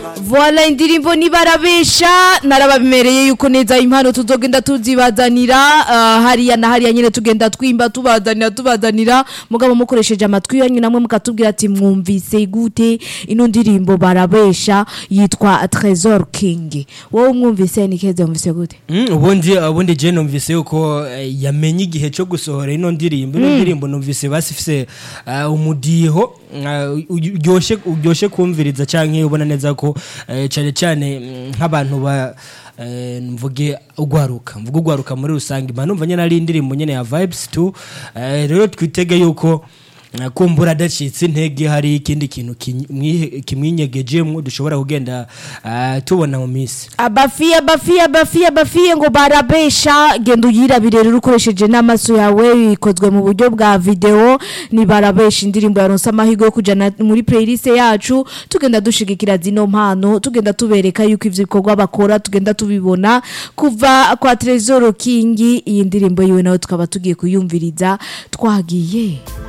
Voila indirimbo nibarabesha narabamereye yuko neza impano tuzogenda tuzibazanira uh, hariya na hariya nyine tugenda twimba tubazanira tubazanira mugabo mukoresheje amatwi yanyu namwe mukatubwira ati mwumvise gute ino ndirimbo barabesha yitwa Trésor King wowe umwumvise ni keze umvise gute Mm, ubundi ubundi je numvise yuko eh, yamenye igihe cyo gusohora ino ndirimbo ino ndirimbo numvise basifise uh, umudiho uh, uryoshe uryoshe kumviriza canke ubona neza ko eh, cyane cyane mm, nk'abantu ba eh, mvuge ugwaruka mvuge ugwaruka muri rusange mba numva nyene ari indirimbo nyene ya vibes tu eh, rero twitege yuko eh, kumbura adacitse intege hari ikindi kintu kimwi- kimwinyegejemwo dushobora kugenda eh, tubona mu minsi abafiye abafiye abafiye abafiye ngo barabesha genda uyirabire rero ukoresheje n'amaso yawe bikozwe mu buryo bwa video ni barabesha indirimbo yaronse amahirwe yo kujana muri playlist yacu tugenda dushigikira zino mpano tugenda tubereka yuko ivyo bikorwa bakora tugenda tubibona kuva kwa Trezor King iyi ndirimbo yiwe nawe tukaba tugiye kuyumviriza twagiye